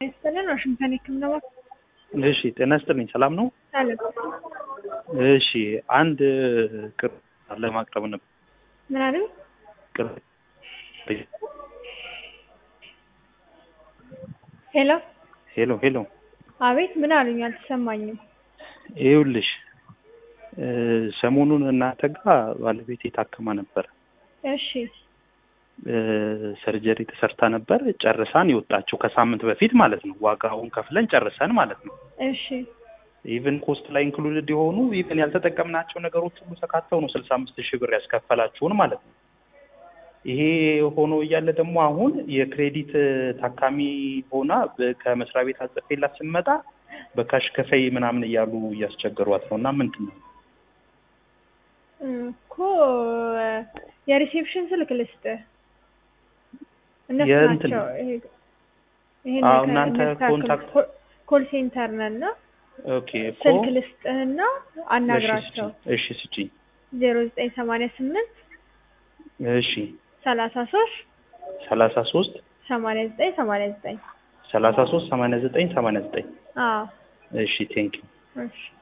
ይስጥልን ዋሽንግተን የህክምና ማዕከል እሺ ጤና ይስጥልኝ። ሰላም ነው? አለ እሺ አንድ ቅር ለማቅረብ ነበር። ምን አሉ? ቅር ሄሎ ሄሎ ሄሎ አቤት ምን አሉኝ? አልተሰማኝም። ይኸውልሽ እ ሰሞኑን እናንተ ጋር ባለቤቴ ታክማ ነበር። እሺ እ ሰርጀሪ ተሰርታ ነበር። ጨርሳን የወጣችው ከሳምንት በፊት ማለት ነው። ዋጋውን ከፍለን ጨርሰን ማለት ነው። እሺ ኢቨን ኮስት ላይ ኢንክሉድድ የሆኑ ኢቨን ያልተጠቀምናቸው ነገሮች ሁሉ ተካተው ነው ስልሳ አምስት ሺህ ብር ያስከፈላችሁን ማለት ነው። ይሄ ሆኖ እያለ ደግሞ አሁን የክሬዲት ታካሚ ሆና በ- ከመስሪያ ቤት አጽፌላት ስንመጣ በካሽ ከፈይ ምናምን እያሉ እያስቸገሯት ነው እና ምንድን ነው እኮ የሪሴፕሽን ስልክ ልስጥ እነሱ የእንትን- ናቸው። ይሄ- ይሄን አዎ፣ ከ- እናንተ የሚያስተካክሉ ኮንታክት- ኮ- ኮል ሴንተር ነን እና ኦኬ እኮ ስልክ ልስጥህና እሺ አናግራቸው ስጪኝ። እሺ ስጪኝ ዜሮ ዘጠኝ ሰማንያ ስምንት እሺ ሰላሳ ሶስት ሰላሳ ሶስት ሰማንያ ዘጠኝ ሰማንያ ዘጠኝ ሰላሳ ሶስት ሰማንያ ዘጠኝ ሰማንያ ዘጠኝ አዎ እሺ ቴንኪው እሺ